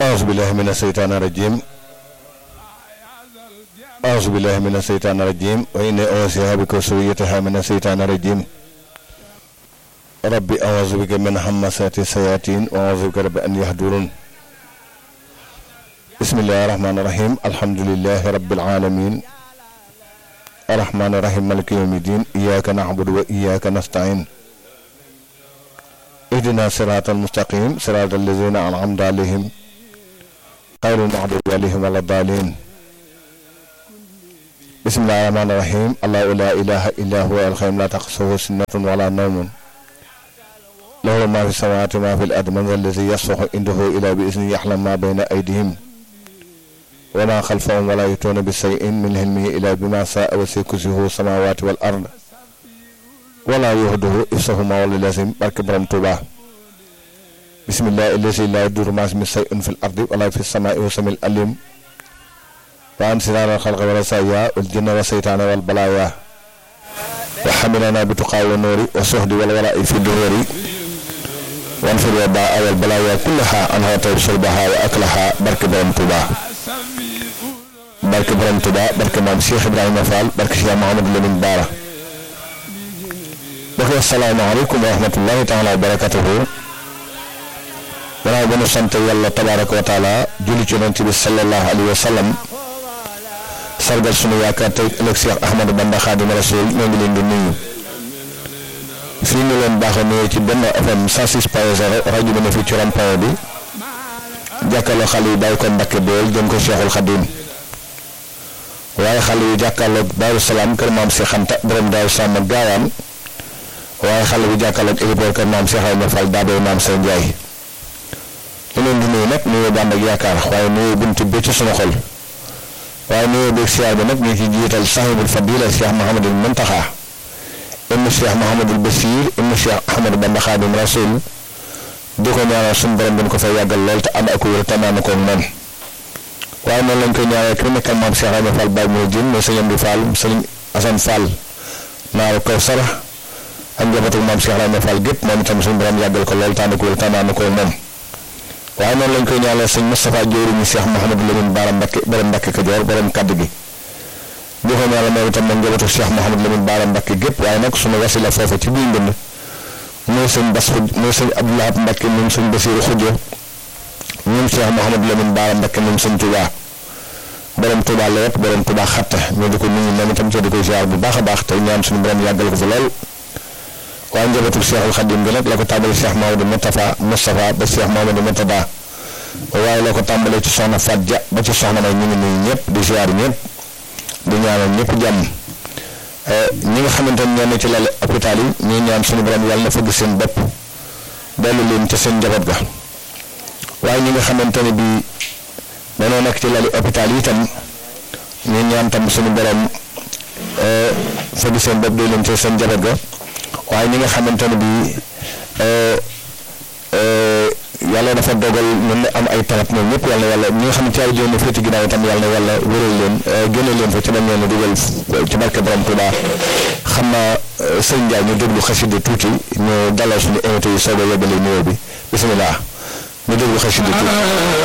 أعوذ بالله من الشيطان الرجيم أعوذ بالله من الشيطان الرجيم وإني أوصيها بك وسويتها من الشيطان الرجيم ربي أعوذ بك من همسات الشياطين وأعوذ بك رب أن يهدرون بسم الله الرحمن الرحيم الحمد لله رب العالمين الرحمن الرحيم مالك يوم الدين إياك نعبد وإياك نستعين اهدنا صراط المستقيم صراط الذين أنعمت عليهم غير المغضوب عليهم ولا الضالين بسم الله الرحمن الرحيم الله لا إله إلا هو الخير لا تقصه سنة ولا نوم له ما في السماوات وما في الأرض من ذا الذي يصفح عنده إلى بإذنه يحلم ما بين أيديهم وما خلفهم ولا يتون بشيء من علمه إلا بما شاء وسع كرسيه السماوات والأرض ولا يهده إفسهما ولا لازم بارك برم توبا بسم الله الذي لا يدور ما اسم شيء في الأرض ولا في السماء وسم الأليم وعن سنان الخلق والرسايا والجن والشيطان والبلايا وحملنا بتقى والنور والصهد والولاء في الدهور وانفر الوباء والبلايا كلها أنها طيب شربها وأكلها برك برم توبا barke borom Tuba barke maam Cheikh Ibrahima Fall barke Cheikh Mouhamadou Lamine Bara mbokk yi asalaamaaleykum wa rahmatullahi taala wa barakatuhu gannaaw ba nu sant yàlla tabaraka wa taala julli ci yonent bi sallallahu alayhi wa sallam sargal sunu yaakaar tey ëllëg Cheikh Ahmadou Bamba Xaadimu Rasuul ñoo ngi leen di nuyu fii ñu leen baaxee nuyoo ci benn FM 106 point 0 rajo bi ne fii ci rond-point bi jàkkaarloo xale yi bàyyi ko Mbàkke Bool jëm ko Cheikhul Xadim waaye xale yu jàkkaarloog Daaru Salaam kër maam Cheikh Anta borom Daaru Salaam ak gaawaan waaye xale yu jàkkaarloog héliport kër maam Cheikh Ayma Fall daabee maam Sey Ndiaye ñu leen di nuyu nag nuyoo bànd ak yaakaar waaye nuyoo buntu bi ci sunu xol waaye nuyoo beeg siyaar bi nag ñu ngi ciy jiital sahibul fadila Cheikh Mouhamadul Muntaxa ibnu Cheikh Mouhamadul Basir ibnu Cheikh Ahmadou Bamba Xaadim Rasul di ko ñaanal suñu borom dañ ko fay yàggal lool te ànd ak wér te naan ko moom waaye noonu lañ koy ñaanal ki nekkal maam Cheikh Ayma Fall Baye Mouy Dieng mooy sëñ Amdi Fall sëñ Assane Fall naaru kaw sara ak njabootu maam Cheikh Ayma Fall gépp moom itam suñu borom yàggal ko lool tànn ko wér tànnaan ko moom waaye noonu lañ koy ñaanal sëñ Moustapha Diori Cheikh Mouhamadou Lamine Bara Mbacké borom Mbacké Kajoor borom kaddu gi di ko ñaanal moom itam nag njabootu Cheikh Mouhamadou Lamine Bara Mbacké gépp waaye nag suñu wasila foofu ci biir ndënd mooy sëñ Bass mooy sëñ Abdoulaye Mbacké moom sëñ Bassirou Khoudia moom Cheikh Mouhamadou Lamine Bara Mbacké moom sëñ Touba borom Touba la wet borom Touba xatta ñu di ko nuyu moom itam te di ko ziar bu baax a baax te ñaan suñu borom yàggal ko fi lool waaye njabootu Cheikhul Khadim bi nag la ko tàmbali Cheikh Mamadou Moustapha Moustapha ba Cheikh Mamadou Mourtada waaye la ko tàmbalee ci soxna Fat Dia ba ci soxna may ñu ngi nuyu ñëpp di ziar ñëpp di ñaanal ñëpp jàmm ñi nga xamante ne ñoo ne ci lal hôpital yi ñuy ñaan suñu borom yàlla na fëgg seen bopp dellu leen ci seen njaboot ga waaye ñi nga xamante ne bii dañoo nekk ci lali hôpital yi itam ñu ñaan tam suñu borom fëgg seen bopp dee leen ci seen njaboot ga waaye ñi nga xamante ne bii yàlla dafa dogal ñun am ay tawat ñoom ñëpp yàlla yàlla ñi nga xam ne ci ay jéem féeti ginnaaw itam yàlla na yàlla wéral leen génne leen fa ci bañ leen a dugal ci barke borom Tuuba xam naa sëñ Ndiaye ñu déglu xasida tuuti ñu dalal suñu invité yi soog a yóbbale nuyoo bi bisimilah ñu déglu xasida tuuti